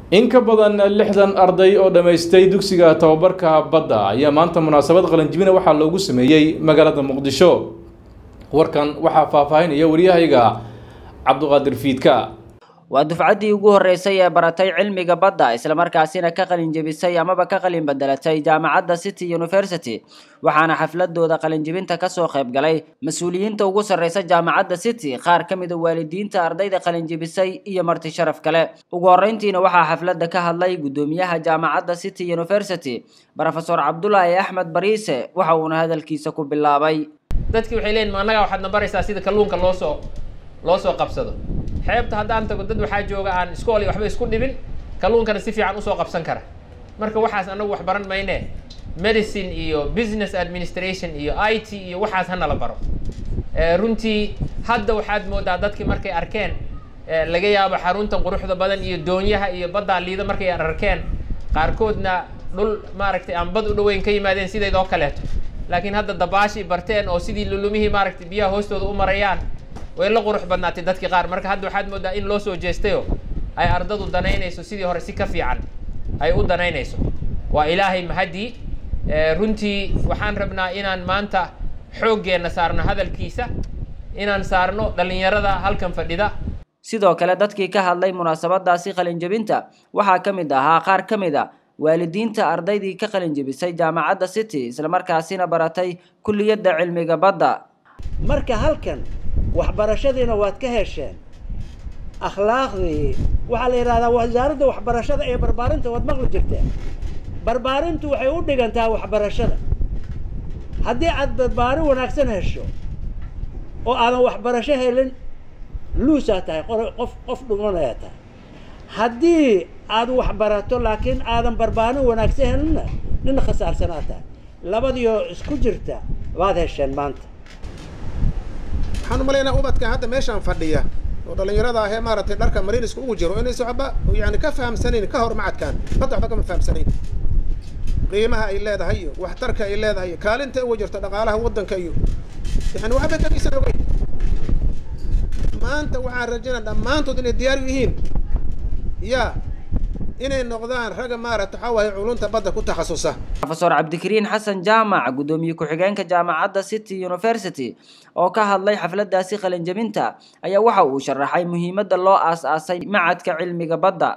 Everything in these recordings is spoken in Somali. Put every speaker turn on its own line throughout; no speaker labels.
in ka badan lixdan arday oo dhammaystay dugsiga tababarka badda ayaa maanta munaasabad qalanjibina waxaa loogu sameeyey magaalada muqdisho warkan waxaa faahfaahinaya waryahayga cabduqaadir fiidka
waa dufcaddii ugu horreysay ee baratay cilmiga badda islamarkaasina ka qalin jebisay amaba ka qalin bedelatay jaamacadda city university waxaana xafladooda qalinjebinta kasoo qayb galay mas-uuliyiinta ugu sarreysa jaamacadda city qaar ka mida waalidiinta ardayda qalinjebisay iyo marti sharaf kale ugu horreyntiina waxaa xafladda ka hadlay guddoomiyaha jaamacadda city university rofesor cabdulaahi axmed bariise waxa uuna hadalkiisa ku bilaabay
dadki waxay leeyihin ma annagaa waxaad na baraysaa sida kalluunka loo soo loo soo qabsado xeebta haddaan tago dad waxaa jooga aan iskool iyo waxba isku dhibin kalluunkana si fiican usoo qabsan kara marka waxaas anagu wax baran mayne medicine iyo business administration iyo i t iyo waxaas hanala baro runtii hadda waxaad moodaa dadkii markay arkeen laga yaabo xaruntan quruxda badan iyo doonyaha iyo baddaa liida markay arkeen qaarkoodna dhul maaragtay aan bad u dhaweyn ka yimaadeen sideed oo kaleeto laakiin hadda dabaashii barteen oo sidii lulumihii maaragtay biyaha hoostooda u marayaan way la qurux badnaatay dadki qaar marka hadda waxaad moodaa in loo soo jeestayo ay ardadu danaynayso sidii hore si ka fiican ay u danaynayso waa ilaahay mahadii runtii waxaan rabnaa inaan maanta xooggeenna saarno hadalkiisa inaan saarno dhallinyarada halkan fadhida
sidoo kale dadkii ka hadlay munaasabadaasi qalinjebinta waxaa ka mid ahaa qaar ka mid a waalidiinta ardaydii ka qalinjebisay jaamacadda city islamarkaasina baratay kulliyadda cilmiga badda
marka halkan waxbarashadiina waad ka hesheen akhlaaqdii waxaa la yidhahdaa wasaaradda waxbarashada ee barbaarinta waad maqli jirteen barbaarintu waxay u dhigantaa waxbarashada haddii aad barbaarin wanaagsan hesho oo aadan waxbarasho helin luusaa tahay qof qof dhumanayaa tahay haddii aad waxbarato laakiin aadan barbaarin wanaagsan helinna nin khasaarsanaa tahay labadiioo isku jirta waad hesheen maanta
waxaan umalaynaa ubadka hadda meeshaan fadhiya oo dhallinyarada ahee maaragtay dharka mariiniska ugu jiro inaysa waxba yani ka fahamsanayn ka hor macadkaan badda waxba kama fahamsanayn qiimaha ay leedahay iyo waxtarka ay leedahay iyo kaalinta uga jirto dhaqaalaha waddanka iyo yani waxba kagisan ogeyn maanta waxaan rajaynaa dhammaantood inay diyaar u yihiin ya inay noqdaan ragga maaragta waxaa waaye culunta badda ku takhasusa
rofesor cabdikariin xasan jaamac guddoomiye ku-xigeenka jaamacadda city university oo ka hadlay xafladaasi qalinjebinta ayaa waxa uu sharaxay muhiimadda loo aas-aasay macadka cilmiga badda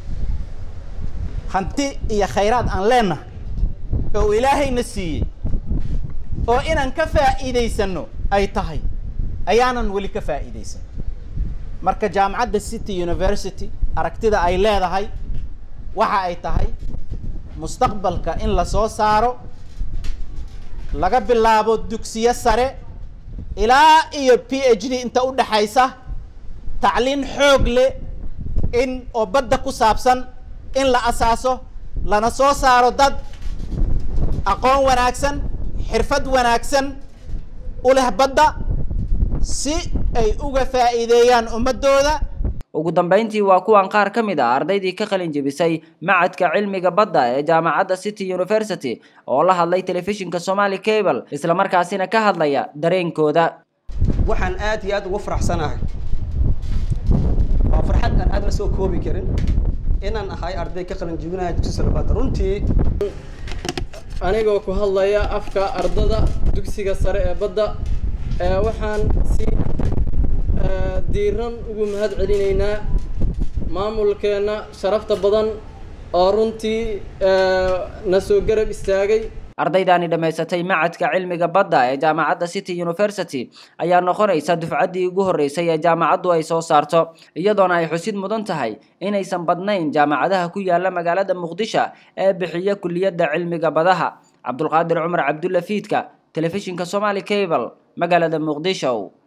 hanti iyo khayraad aan leenahay oo ilaahayna siiyey oo inaan ka faa'iidaysano ay tahay ayaanan weli ka faa'iidaysan marka jaamacadda city university aragtida ay leedahay waxa ay tahay mustaqbalka in la soo saaro laga bilaabo dugsiyo sare ilaa iyo p h d inta u dhexaysa tacliin xoog leh in oo badda ku saabsan in la asaaso lana soo saaro dad aqoon wanaagsan xirfad wanaagsan u leh badda si ay uga faa'iideeyaan ummaddooda
ugu dambeyntii waa kuwan qaar ka mid ah ardaydii ka qalin jebisay macadka cilmiga badda ee jaamacadda city university oo la hadlay telefishinka somali cable islamarkaasina ka hadlaya dareenkooda
waxaan aad iyo aad ugu faraxsanahay waa farxad aan aad la soo koobi karin inaan ahay arday ka qalin jebinaya dugsi sare badda runtii
anigoo ku hadlaya afka ardada dugsiga sare ee badda waxaan si diiran ugu mahad celinaynaa maamulkeenna sharafta badan oo runtii na soo garab istaagay
ardaydaani dhammaysatay macadka cilmiga badda ee jaamacadda city university ayaa noqonaysa dufcaddii ugu horreysay ee jaamacaddu ay soo saarto iyadoona ay xusid mudan tahay inaysan badnayn jaamacadaha ku yaala magaalada muqdisho ee bixiya kulliyadda cilmiga badaha cabdulqaadir cumar cabdulla fiidka telefishinka somali cable magaalada muqdisho